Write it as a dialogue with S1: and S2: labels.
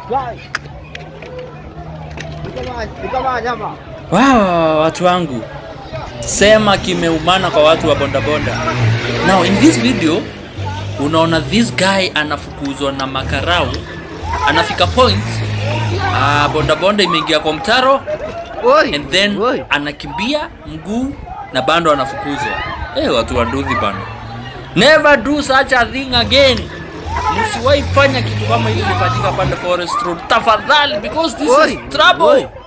S1: Guys. Ni kama ni kama nyama.
S2: wow, watu wangu sema kimeumana kwa watu wa bondabonda now in this video unaona this guy anafukuzwa na makarau anafika point uh, bondabonda imeingia kwa mtaro
S1: Oi.
S2: and then
S1: Oi.
S2: anakimbia mguu na bando anafukuzwa hey, watu wa nduthi bana never do such a thing again msiwahi fanya kitu kama hili lifanyika pande forest road tafadhali because this
S1: Oi.
S2: is trouble
S1: Oi.